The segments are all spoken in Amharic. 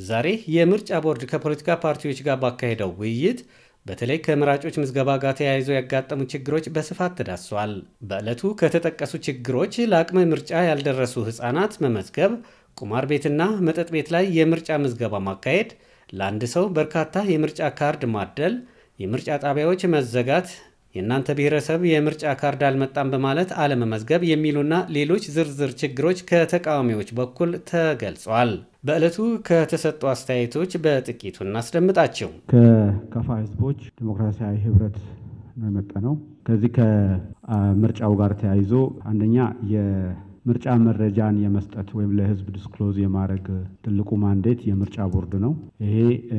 ዛሬ የምርጫ ቦርድ ከፖለቲካ ፓርቲዎች ጋር ባካሄደው ውይይት በተለይ ከመራጮች ምዝገባ ጋር ተያይዘው ያጋጠሙ ችግሮች በስፋት ተዳስሷል። በዕለቱ ከተጠቀሱ ችግሮች ለአቅመ ምርጫ ያልደረሱ ሕፃናት መመዝገብ፣ ቁማር ቤትና መጠጥ ቤት ላይ የምርጫ ምዝገባ ማካሄድ፣ ለአንድ ሰው በርካታ የምርጫ ካርድ ማደል፣ የምርጫ ጣቢያዎች መዘጋት የእናንተ ብሔረሰብ የምርጫ ካርድ አልመጣም በማለት አለመመዝገብ የሚሉና ሌሎች ዝርዝር ችግሮች ከተቃዋሚዎች በኩል ተገልጿል። በዕለቱ ከተሰጡ አስተያየቶች በጥቂቱ እናስደምጣቸው። ከከፋ ህዝቦች ዲሞክራሲያዊ ህብረት ነው የመጣ ነው። ከዚህ ከምርጫው ጋር ተያይዞ አንደኛ የምርጫ መረጃን የመስጠት ወይም ለህዝብ ዲስክሎዝ የማድረግ ትልቁ ማንዴት የምርጫ ቦርድ ነው። ይሄ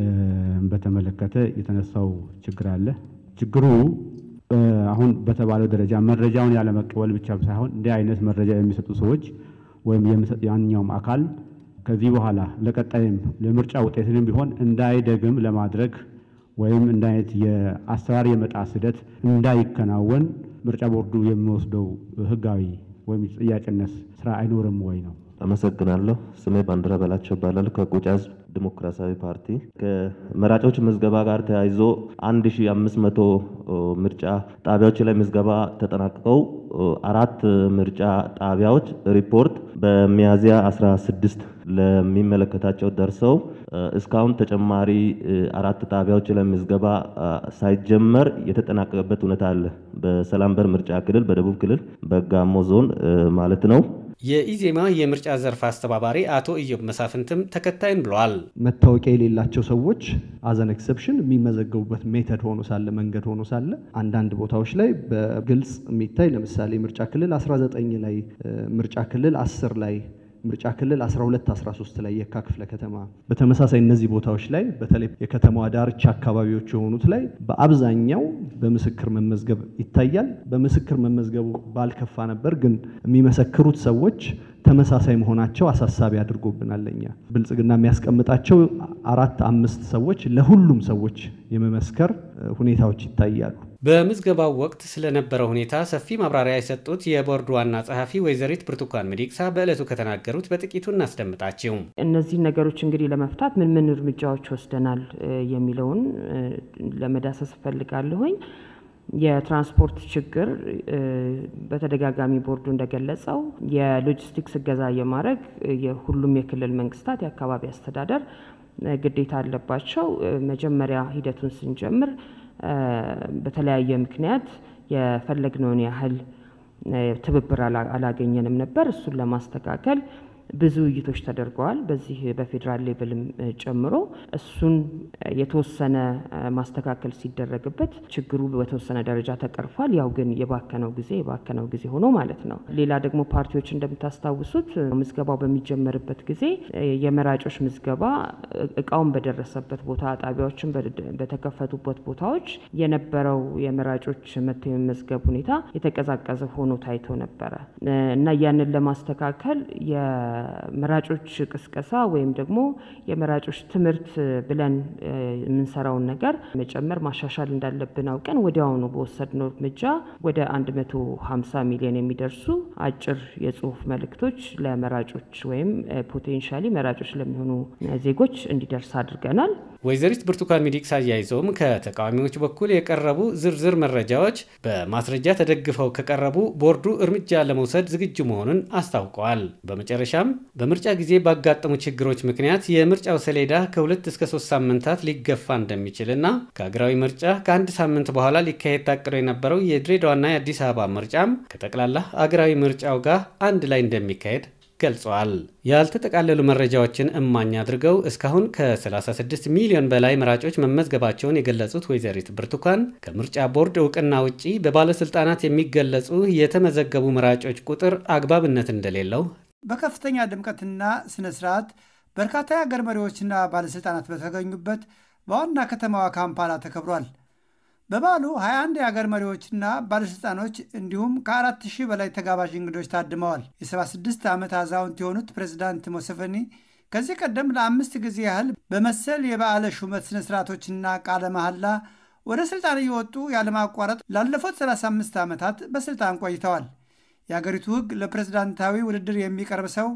በተመለከተ የተነሳው ችግር አለ። ችግሩ አሁን በተባለው ደረጃ መረጃውን ያለመቀበል ብቻ ሳይሆን እንዲህ አይነት መረጃ የሚሰጡ ሰዎች ወይም ያንኛውም አካል ከዚህ በኋላ ለቀጣይም ለምርጫ ውጤትንም ቢሆን እንዳይደግም ለማድረግ ወይም እንደ አይነት የአሰራር የመጣስ ሂደት እንዳይከናወን ምርጫ ቦርዱ የሚወስደው ህጋዊ ወይም ተጠያቂነት ስራ አይኖርም ወይ ነው። አመሰግናለሁ። ስሜ ባንዲራ በላቸው እባላለሁ ከቁጫ ህዝብ ዲሞክራሲያዊ ፓርቲ። ከመራጮች ምዝገባ ጋር ተያይዞ 1500 ምርጫ ጣቢያዎች ላይ ምዝገባ ተጠናቅቀው አራት ምርጫ ጣቢያዎች ሪፖርት በሚያዝያ 16 ለሚመለከታቸው ደርሰው እስካሁን ተጨማሪ አራት ጣቢያዎች ላይ ምዝገባ ሳይጀመር የተጠናቀቀበት ሁኔታ አለ። በሰላም በር ምርጫ ክልል፣ በደቡብ ክልል፣ በጋሞ ዞን ማለት ነው። የኢዜማ የምርጫ ዘርፍ አስተባባሪ አቶ ኢዮብ መሳፍንትም ተከታይን ብለዋል። መታወቂያ የሌላቸው ሰዎች አዘን ኤክሰፕሽን የሚመዘገቡበት ሜተድ ሆኖ ሳለ መንገድ ሆኖ ሳለ አንዳንድ ቦታዎች ላይ በግልጽ የሚታይ ለምሳሌ ምርጫ ክልል 19 ላይ ምርጫ ክልል 10 ላይ ምርጫ ክልል 12 13 ላይ የካ ክፍለ ከተማ በተመሳሳይ እነዚህ ቦታዎች ላይ በተለይ የከተማዋ ዳርቻ አካባቢዎች የሆኑት ላይ በአብዛኛው በምስክር መመዝገብ ይታያል። በምስክር መመዝገቡ ባልከፋ ነበር፣ ግን የሚመሰክሩት ሰዎች ተመሳሳይ መሆናቸው አሳሳቢ አድርጎብናል። እኛ ብልጽግና የሚያስቀምጣቸው አራት አምስት ሰዎች ለሁሉም ሰዎች የመመስከር ሁኔታዎች ይታያሉ። በምዝገባው ወቅት ስለነበረው ሁኔታ ሰፊ ማብራሪያ የሰጡት የቦርዱ ዋና ጸሐፊ ወይዘሪት ብርቱካን ሚደቅሳ በዕለቱ ከተናገሩት በጥቂቱ እናስደምጣቸው። እነዚህ ነገሮች እንግዲህ ለመፍታት ምን ምን እርምጃዎች ወስደናል የሚለውን ለመዳሰስ እፈልጋለሁኝ። የትራንስፖርት ችግር በተደጋጋሚ ቦርዱ እንደገለጸው የሎጂስቲክስ እገዛ የማድረግ የሁሉም የክልል መንግስታት የአካባቢ አስተዳደር ግዴታ አለባቸው። መጀመሪያ ሂደቱን ስንጀምር በተለያየ ምክንያት የፈለግነውን ያህል ትብብር አላገኘንም ነበር። እሱን ለማስተካከል ብዙ ውይይቶች ተደርገዋል። በዚህ በፌዴራል ሌቭልም ጨምሮ እሱን የተወሰነ ማስተካከል ሲደረግበት ችግሩ በተወሰነ ደረጃ ተቀርፏል። ያው ግን የባከነው ጊዜ የባከነው ጊዜ ሆኖ ማለት ነው። ሌላ ደግሞ ፓርቲዎች እንደምታስታውሱት ምዝገባው በሚጀመርበት ጊዜ የመራጮች ምዝገባ እቃውን በደረሰበት ቦታ፣ ጣቢያዎችን በተከፈቱበት ቦታዎች የነበረው የመራጮች መጥቶ የመመዝገብ ሁኔታ የተቀዛቀዘ ሆኖ ታይቶ ነበረ እና ያንን ለማስተካከል የመራጮች ቅስቀሳ ወይም ደግሞ የመራጮች ትምህርት ብለን የምንሰራውን ነገር መጨመር ማሻሻል እንዳለብን አውቀን ወዲያውኑ በወሰድነው እርምጃ ወደ 150 ሚሊዮን የሚደርሱ አጭር የጽሁፍ መልእክቶች ለመራጮች ወይም ፖቴንሻሊ መራጮች ለሚሆኑ ዜጎች እንዲደርስ አድርገናል። ወይዘሪት ብርቱካን ሚደቅሳ አያይዘውም ከተቃዋሚዎች በኩል የቀረቡ ዝርዝር መረጃዎች በማስረጃ ተደግፈው ከቀረቡ ቦርዱ እርምጃ ለመውሰድ ዝግጁ መሆኑን አስታውቀዋል። በመጨረሻም በምርጫ ጊዜ ባጋጠሙ ችግሮች ምክንያት የምርጫው ሰሌዳ ከሁለት እስከ ሶስት ሳምንታት ሊገፋ እንደሚችልና ከሀገራዊ ምርጫ ከአንድ ሳምንት በኋላ ሊካሄድ ታቅዶ የነበረው የድሬዳዋና የአዲስ አበባ ምርጫም ከጠቅላላ አገራዊ ምርጫው ጋር አንድ ላይ እንደሚካሄድ ገልጸዋል። ያልተጠቃለሉ መረጃዎችን እማኝ አድርገው እስካሁን ከ36 ሚሊዮን በላይ መራጮች መመዝገባቸውን የገለጹት ወይዘሪት ብርቱካን ከምርጫ ቦርድ እውቅና ውጪ በባለስልጣናት የሚገለጹ የተመዘገቡ መራጮች ቁጥር አግባብነት እንደሌለው በከፍተኛ ድምቀትና ስነ ስርዓት በርካታ የአገር መሪዎችና ባለሥልጣናት በተገኙበት በዋና ከተማዋ ካምፓላ ተከብሯል። በበዓሉ 21 የአገር መሪዎችና ባለሥልጣኖች እንዲሁም ከአራት ሺህ በላይ ተጋባዥ እንግዶች ታድመዋል። የ76 ዓመት አዛውንት የሆኑት ፕሬዚዳንት ሙሴቬኒ ከዚህ ቀደም ለአምስት ጊዜ ያህል በመሰል የበዓለ ሹመት ስነ ስርዓቶችና ቃለ መሐላ ወደ ሥልጣን እየወጡ ያለማቋረጥ ላለፉት 35 ዓመታት በሥልጣን ቆይተዋል። የአገሪቱ ሕግ ለፕሬዝዳንታዊ ውድድር የሚቀርብ ሰው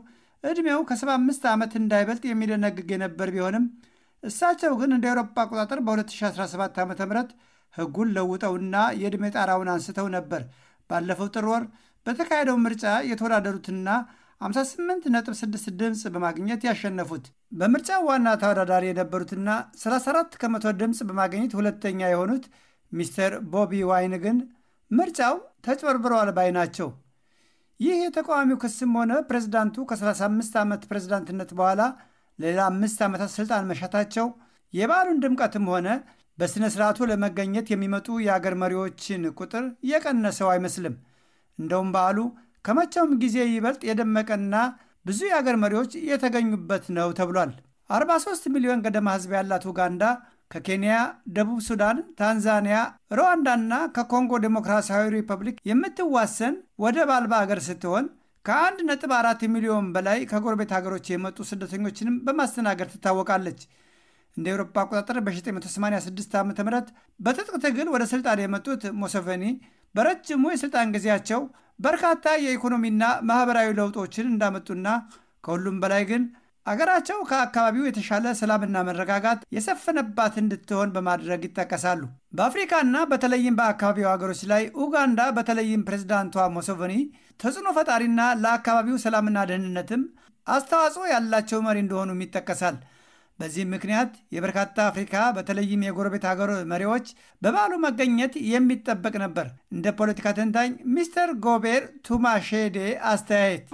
ዕድሜው ከ75 ዓመት እንዳይበልጥ የሚደነግግ የነበር ቢሆንም እሳቸው ግን እንደ አውሮፓ አቆጣጠር በ2017 ዓ ም ሕጉን ለውጠውና የዕድሜ ጣራውን አንስተው ነበር ባለፈው ጥር ወር በተካሄደው ምርጫ የተወዳደሩትና 58.6 ድምፅ በማግኘት ያሸነፉት። በምርጫው ዋና ተወዳዳሪ የነበሩትና 34 ከመቶ ድምፅ በማግኘት ሁለተኛ የሆኑት ሚስተር ቦቢ ዋይን ግን ምርጫው ተጭበርብረዋል ባይ ናቸው። ይህ የተቃዋሚው ክስም ሆነ ፕሬዝዳንቱ ከ35 ዓመት ፕሬዝዳንትነት በኋላ ሌላ አምስት ዓመታት ስልጣን መሻታቸው የበዓሉን ድምቀትም ሆነ በሥነ ሥርዓቱ ለመገኘት የሚመጡ የአገር መሪዎችን ቁጥር የቀነሰው አይመስልም። እንደውም በዓሉ ከመቼውም ጊዜ ይበልጥ የደመቀና ብዙ የአገር መሪዎች የተገኙበት ነው ተብሏል። 43 ሚሊዮን ገደማ ሕዝብ ያላት ኡጋንዳ ከኬንያ፣ ደቡብ ሱዳን፣ ታንዛኒያ፣ ሩዋንዳና ከኮንጎ ዴሞክራሲያዊ ሪፐብሊክ የምትዋሰን ወደብ አልባ አገር ስትሆን ከአንድ ነጥብ አራት ሚሊዮን በላይ ከጎረቤት ሀገሮች የመጡ ስደተኞችንም በማስተናገድ ትታወቃለች። እንደ ኤውሮፓ አቆጣጠር በ1986 ዓ ም በትጥቅ ትግል ወደ ስልጣን የመጡት ሙሴቬኒ በረጅሙ የስልጣን ጊዜያቸው በርካታ የኢኮኖሚና ማህበራዊ ለውጦችን እንዳመጡና ከሁሉም በላይ ግን አገራቸው ከአካባቢው የተሻለ ሰላምና መረጋጋት የሰፈነባት እንድትሆን በማድረግ ይጠቀሳሉ። በአፍሪካና በተለይም በአካባቢው ሀገሮች ላይ ኡጋንዳ በተለይም ፕሬዝዳንቷ ሙሴቬኒ ተጽዕኖ ፈጣሪና ለአካባቢው ሰላምና ደህንነትም አስተዋጽኦ ያላቸው መሪ እንደሆኑም ይጠቀሳል። በዚህም ምክንያት የበርካታ አፍሪካ በተለይም የጎረቤት ሀገር መሪዎች በበዓሉ መገኘት የሚጠበቅ ነበር። እንደ ፖለቲካ ተንታኝ ሚስተር ጎቤር ቱማሼዴ አስተያየት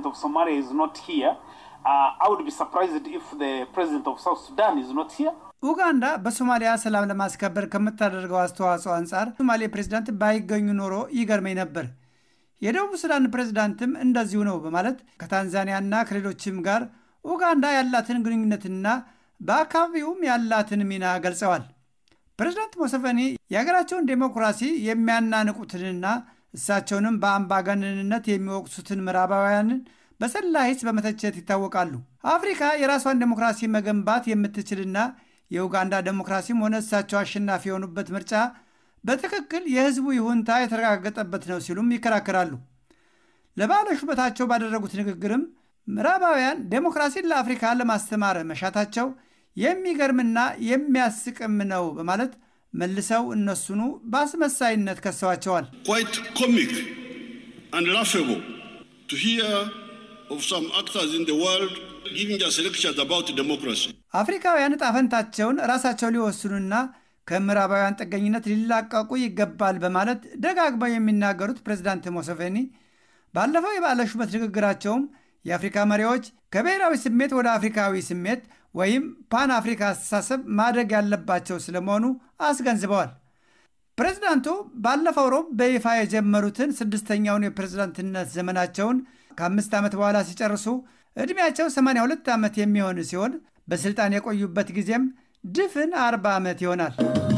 ኡጋንዳ በሶማሊያ ሰላም ለማስከበር ከምታደርገው አስተዋጽኦ አንጻር ሶማሌ ፕሬዚዳንት ባይገኙ ኖሮ ይገርመኝ ነበር። የደቡብ ሱዳን ፕሬዚዳንትም እንደዚሁ ነው በማለት ከታንዛኒያና ከሌሎችም ጋር ኡጋንዳ ያላትን ግንኙነትና በአካባቢውም ያላትን ሚና ገልጸዋል። ፕሬዚዳንት ሙሴቬኒ የሀገራቸውን ዴሞክራሲ የሚያናንቁትንና እሳቸውንም በአምባገነንነት የሚወቅሱትን ምዕራባውያንን በሰላ ሂስ በመተቸት ይታወቃሉ። አፍሪካ የራሷን ዴሞክራሲ መገንባት የምትችልና የኡጋንዳ ዴሞክራሲም ሆነ እሳቸው አሸናፊ የሆኑበት ምርጫ በትክክል የሕዝቡ ይሁንታ የተረጋገጠበት ነው ሲሉም ይከራከራሉ። ለበዓለ ሹመታቸው ባደረጉት ንግግርም ምዕራባውያን ዴሞክራሲን ለአፍሪካ ለማስተማር መሻታቸው የሚገርምና የሚያስቅም ነው በማለት መልሰው እነሱኑ በአስመሳይነት ከሰዋቸዋል። quite comic and laughable to hear of some actors in the world giving us lectures about democracy. አፍሪካውያን ዕጣ ፈንታቸውን ራሳቸው ሊወስኑና ከምዕራባውያን ጥገኝነት ሊላቀቁ ይገባል በማለት ደጋግመው የሚናገሩት ፕሬዚዳንት ሙሴቬኒ ባለፈው የበዓለ ሹመት ንግግራቸውም የአፍሪካ መሪዎች ከብሔራዊ ስሜት ወደ አፍሪካዊ ስሜት ወይም ፓን አፍሪካ አስተሳሰብ ማደግ ያለባቸው ስለመሆኑ አስገንዝበዋል። ፕሬዚዳንቱ ባለፈው ሮብ በይፋ የጀመሩትን ስድስተኛውን የፕሬዝዳንትነት ዘመናቸውን ከአምስት ዓመት በኋላ ሲጨርሱ ዕድሜያቸው 82 ዓመት የሚሆን ሲሆን በሥልጣን የቆዩበት ጊዜም ድፍን 40 ዓመት ይሆናል።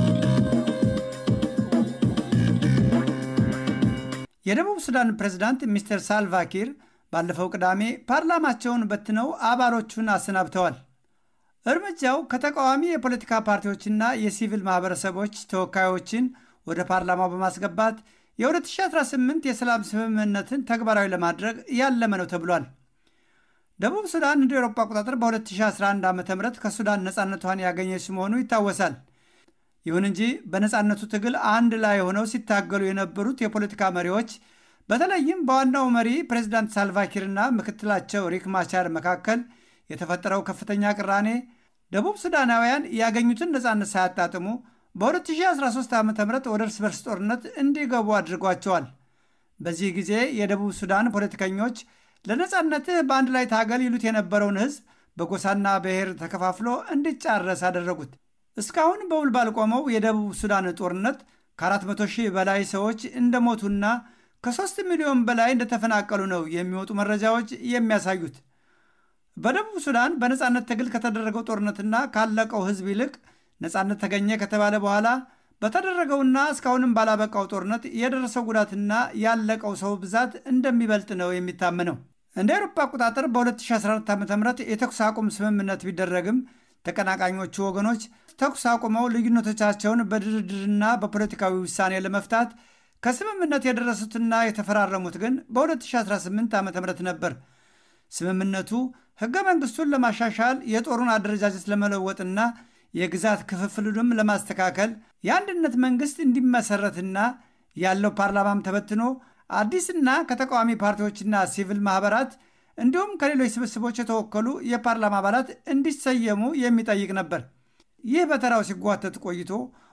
የደቡብ ሱዳን ፕሬዝዳንት ሚስተር ሳልቫኪር ባለፈው ቅዳሜ ፓርላማቸውን በትነው አባሎቹን አሰናብተዋል። እርምጃው ከተቃዋሚ የፖለቲካ ፓርቲዎችና የሲቪል ማህበረሰቦች ተወካዮችን ወደ ፓርላማው በማስገባት የ2018 የሰላም ስምምነትን ተግባራዊ ለማድረግ ያለመ ነው ተብሏል። ደቡብ ሱዳን እንደ ኤሮፓ አቆጣጠር በ2011 ዓ ም ከሱዳን ነፃነቷን ያገኘች መሆኑ ይታወሳል። ይሁን እንጂ በነፃነቱ ትግል አንድ ላይ ሆነው ሲታገሉ የነበሩት የፖለቲካ መሪዎች በተለይም በዋናው መሪ ፕሬዚዳንት ሳልቫኪርና ምክትላቸው ሪክ ማቻር መካከል የተፈጠረው ከፍተኛ ቅራኔ ደቡብ ሱዳናውያን ያገኙትን ነፃነት ሳያጣጥሙ በ2013 ዓ ም ወደ እርስ በርስ ጦርነት እንዲገቡ አድርጓቸዋል። በዚህ ጊዜ የደቡብ ሱዳን ፖለቲከኞች ለነፃነትህ በአንድ ላይ ታገል ይሉት የነበረውን ሕዝብ በጎሳና ብሔር ተከፋፍሎ እንዲጫረስ አደረጉት። እስካሁን በውል ባልቆመው የደቡብ ሱዳን ጦርነት ከ400 ሺህ በላይ ሰዎች እንደሞቱና ከሦስት ሚሊዮን በላይ እንደተፈናቀሉ ነው የሚወጡ መረጃዎች የሚያሳዩት። በደቡብ ሱዳን በነፃነት ትግል ከተደረገው ጦርነትና ካለቀው ሕዝብ ይልቅ ነፃነት ተገኘ ከተባለ በኋላ በተደረገውና እስካሁንም ባላበቃው ጦርነት የደረሰው ጉዳትና ያለቀው ሰው ብዛት እንደሚበልጥ ነው የሚታመነው። እንደ አውሮፓ አቆጣጠር በ2014 ዓ ም የተኩስ አቁም ስምምነት ቢደረግም ተቀናቃኞቹ ወገኖች ተኩስ አቁመው ልዩነቶቻቸውን በድርድርና በፖለቲካዊ ውሳኔ ለመፍታት ከስምምነት የደረሱትና የተፈራረሙት ግን በ2018 ዓ ም ነበር። ስምምነቱ ሕገ መንግሥቱን ለማሻሻል የጦሩን አደረጃጀት ለመለወጥና የግዛት ክፍፍሉንም ለማስተካከል የአንድነት መንግሥት እንዲመሰረትና ያለው ፓርላማም ተበትኖ አዲስና ከተቃዋሚ ፓርቲዎችና ሲቪል ማኅበራት እንዲሁም ከሌሎች ስብስቦች የተወከሉ የፓርላማ አባላት እንዲሰየሙ የሚጠይቅ ነበር። ይህ በተራው ሲጓተት ቆይቶ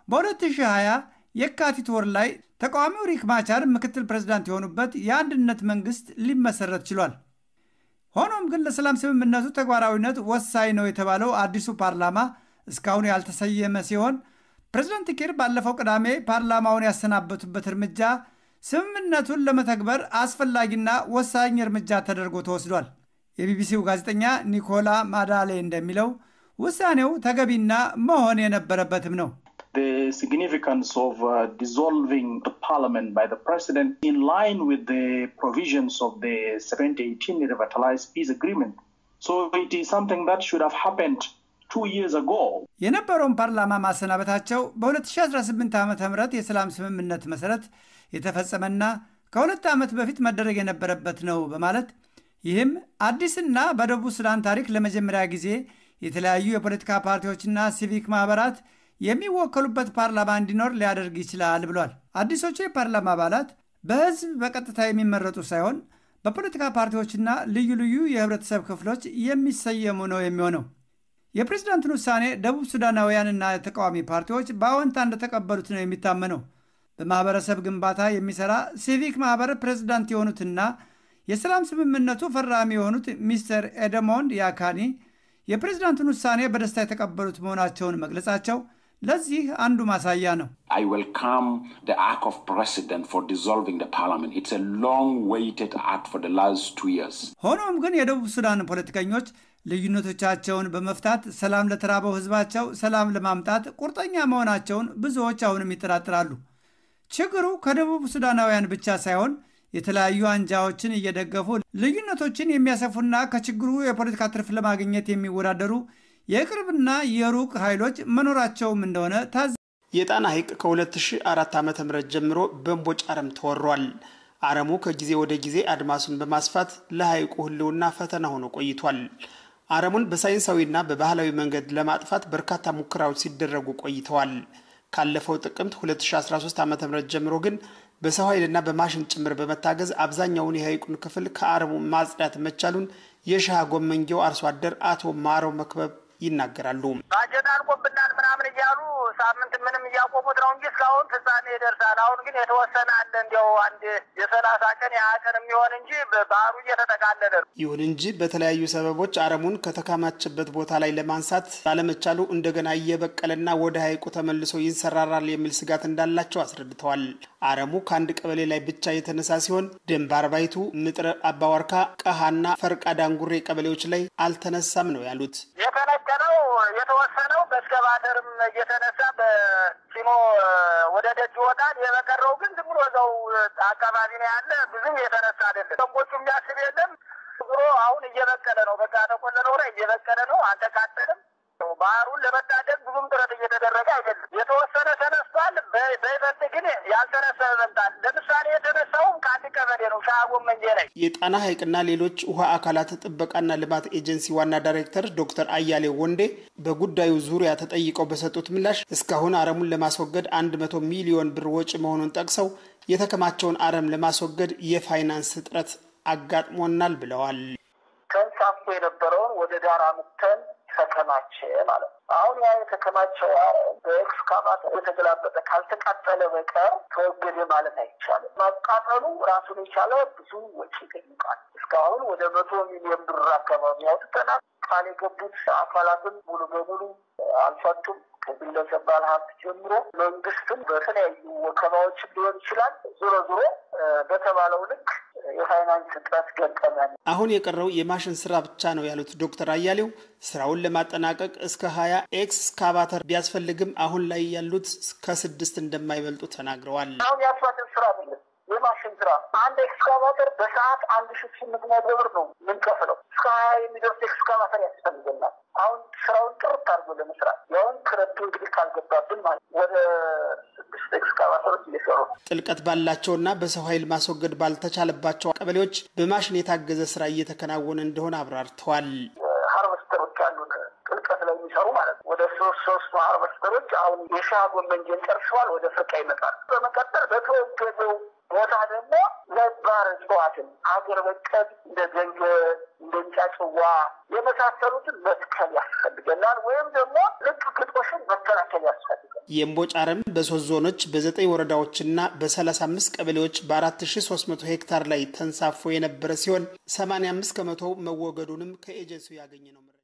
በ2020 የካቲት ወር ላይ ተቃዋሚው ሪክ ማቻር ምክትል ፕሬዝዳንት የሆኑበት የአንድነት መንግሥት ሊመሰረት ችሏል። ሆኖም ግን ለሰላም ስምምነቱ ተግባራዊነት ወሳኝ ነው የተባለው አዲሱ ፓርላማ እስካሁን ያልተሰየመ ሲሆን ፕሬዝዳንት ኪር ባለፈው ቅዳሜ ፓርላማውን ያሰናበቱበት እርምጃ ስምምነቱን ለመተግበር አስፈላጊና ወሳኝ እርምጃ ተደርጎ ተወስዷል። የቢቢሲው ጋዜጠኛ ኒኮላ ማዳሌ እንደሚለው ውሳኔው ተገቢና መሆን የነበረበትም ነው። The significance of uh, dissolving the parliament by the president in line with the provisions of the 1718 revitalized peace agreement. So it is something that should have happened two years ago. የነበረውን ፓርላማ ማሰናበታቸው በ2018 ዓ ም የሰላም ስምምነት መሰረት የተፈጸመና ከሁለት ዓመት በፊት መደረግ የነበረበት ነው በማለት ይህም አዲስና በደቡብ ሱዳን ታሪክ ለመጀመሪያ ጊዜ የተለያዩ የፖለቲካ ፓርቲዎችና ሲቪክ ማኅበራት የሚወከሉበት ፓርላማ እንዲኖር ሊያደርግ ይችላል ብሏል። አዲሶቹ የፓርላማ አባላት በሕዝብ በቀጥታ የሚመረጡ ሳይሆን በፖለቲካ ፓርቲዎችና ልዩ ልዩ የህብረተሰብ ክፍሎች የሚሰየሙ ነው የሚሆነው። የፕሬዝዳንቱን ውሳኔ ደቡብ ሱዳናውያንና የተቃዋሚ ፓርቲዎች በአዎንታ እንደተቀበሉት ነው የሚታመነው። በማኅበረሰብ ግንባታ የሚሠራ ሲቪክ ማኅበር ፕሬዝዳንት የሆኑትና የሰላም ስምምነቱ ፈራሚ የሆኑት ሚስተር ኤደሞንድ ያካኒ የፕሬዝዳንቱን ውሳኔ በደስታ የተቀበሉት መሆናቸውን መግለጻቸው ለዚህ አንዱ ማሳያ ነው። I welcome the act of president for dissolving the parliament. It's a long-waited act for the last two years. ሆኖም ግን የደቡብ ሱዳን ፖለቲከኞች ልዩነቶቻቸውን በመፍታት ሰላም ለተራበው ሕዝባቸው ሰላም ለማምጣት ቁርጠኛ መሆናቸውን ብዙዎች አሁንም ይጠራጥራሉ። ችግሩ ከደቡብ ሱዳናውያን ብቻ ሳይሆን የተለያዩ አንጃዎችን እየደገፉ ልዩነቶችን የሚያሰፉና ከችግሩ የፖለቲካ ትርፍ ለማግኘት የሚወዳደሩ የቅርብና የሩቅ ኃይሎች መኖራቸውም እንደሆነ ታዝ የጣና ሐይቅ ከ2004 ዓ ም ጀምሮ በእምቦጭ አረም ተወሯል። አረሙ ከጊዜ ወደ ጊዜ አድማሱን በማስፋት ለሐይቁ ሕልውና ፈተና ሆኖ ቆይቷል። አረሙን በሳይንሳዊና በባህላዊ መንገድ ለማጥፋት በርካታ ሙከራዎች ሲደረጉ ቆይተዋል። ካለፈው ጥቅምት 2013 ዓ ም ጀምሮ ግን በሰው ኃይልና በማሽን ጭምር በመታገዝ አብዛኛውን የሐይቁን ክፍል ከአረሙ ማጽዳት መቻሉን የሻህ ጎመንጌው አርሶ አደር አቶ ማረው መክበብ ይናገራሉ። ባጀት አልቆብናል ምናምን እያሉ ሳምንት ምንም እያቆሙት ነው እንጂ እስካሁን ፍጻሜ ይደርሳል። አሁን ግን የተወሰነ አለ እንዲያው አንድ የሰላሳ ቀን የሀያ ቀን የሚሆን እንጂ ባህሩ እየተጠቃለለ ነው። ይሁን እንጂ በተለያዩ ሰበቦች አረሙን ከተካማቸበት ቦታ ላይ ለማንሳት ባለመቻሉ እንደገና እየበቀለና ወደ ሐይቁ ተመልሶ ይንሰራራል የሚል ስጋት እንዳላቸው አስረድተዋል። አረሙ ከአንድ ቀበሌ ላይ ብቻ የተነሳ ሲሆን ደንብ አርባይቱ፣ ምጥረ አባዋርካ፣ ቀሃና ፈርቃ ዳንጉሬ ቀበሌዎች ላይ አልተነሳም ነው ያሉት። የተነቀለው የተወሰነው በእስከባተርም እየተነሳ በሲኖ ወደ ደጅ ይወጣል። የበቀረው ግን ዝም ብሎ እዛው አካባቢ ነው ያለ። ብዙም የተነሳ አይደለም። ሰንቦቹ የሚያስብ የለም። ዝሮ አሁን እየበቀለ ነው። በቃ ተቆለለው ላይ እየበቀለ ነው። አልተቃጠልም። ባህሩን ለመታደግ ብዙም ጥረት እየተደረገ አይደለም። የተወሰነ ተነስቷል። በይበልጥ ግን ያልተነሳ ይበልጣል። ለምሳሌ የተነሳውም ከአንድ ቀበሌ ነው ሻጎመንጄ ላይ። የጣና ሐይቅና ሌሎች ውሃ አካላት ጥበቃና ልማት ኤጀንሲ ዋና ዳይሬክተር ዶክተር አያሌው ወንዴ በጉዳዩ ዙሪያ ተጠይቀው በሰጡት ምላሽ እስካሁን አረሙን ለማስወገድ አንድ መቶ ሚሊዮን ብር ወጪ መሆኑን ጠቅሰው የተከማቸውን አረም ለማስወገድ የፋይናንስ እጥረት አጋጥሞናል ብለዋል። ተንሳፎ የነበረውን ወደ ዳር አምጥተን ተከማቸ ማለት ነው። አሁን ያ የተከማቸው በኤክስካቫተር የተገላበጠ ካልተቃጠለ በቀር ተወገደ ማለት አይቻልም። ማቃጠሉ ራሱን የቻለ ብዙ ወጪ ይጠይቃል። እስካሁን ወደ መቶ ሚሊዮን ብር አካባቢ አውጥተናል። ቃል የገቡት አካላትን ሙሉ በሙሉ አልፈቱም። ከግለሰብ ባለሀብት ጀምሮ መንግስትም በተለያዩ ወከባዎችም ሊሆን ይችላል። ዞሮ ዞሮ በተባለው ልክ የፋይናንስ እጥረት ገጠመን። አሁን የቀረው የማሽን ስራ ብቻ ነው ያሉት ዶክተር አያሌው ስራውን ለማጠናቀቅ እስከ ሀያ ኤክስካቫተር ቢያስፈልግም አሁን ላይ ያሉት ከስድስት እንደማይበልጡ ተናግረዋል። አሁን የአስፋልት ስራ አይደለም የማሽን ስራ አንድ ኤክስካቫተር በሰዓት አንድ ሺ ስምንት መቶ ብር ነው የምንከፍለው። እስከ ሀያ የሚደርስ ኤክስካቫተር ያስፈልገናል። አሁን ስራውን ጥርት አድርጎ ለመስራት ያውን ክረቱ እንግዲህ ካልገባብን ማለት ወደ ስድስት ኤክስካቫተር የመሳሰሉት እየሰሩ ጥልቀት ባላቸውና በሰው ኃይል ማስወገድ ባልተቻለባቸው ቀበሌዎች በማሽን የታገዘ ስራ እየተከናወነ እንደሆነ አብራርተዋል። ሃርቨስተሮች አሉን ጥልቀት ላይ የሚሰሩ ማለት ነው። ወደ ሶስት ሶስቱ ሃርቨስተሮች አሁን የሻህ ጎመንጀን ጨርሰዋል። ወደ ፍርቃ ይመጣል። በመቀጠል በተወገደው ቦታ ደግሞ ነባር እጽዋትን ሀገር በቀል እንደ ገንገ እንደ እንጫጭዋ የመሳሰሉትን መትከል ያስፈልገናል። ወይም ደግሞ ልቅ ግጦሽን መከላከል ያስፈልጋል። የእምቦጭ አረም በሶስት ዞኖች በዘጠኝ ወረዳዎችና በሰላሳ አምስት ቀበሌዎች በአራት ሺ ሶስት መቶ ሄክታር ላይ ተንሳፎ የነበረ ሲሆን ሰማኒያ አምስት ከመቶ መወገዱንም ከኤጀንሲው ያገኘ ነው።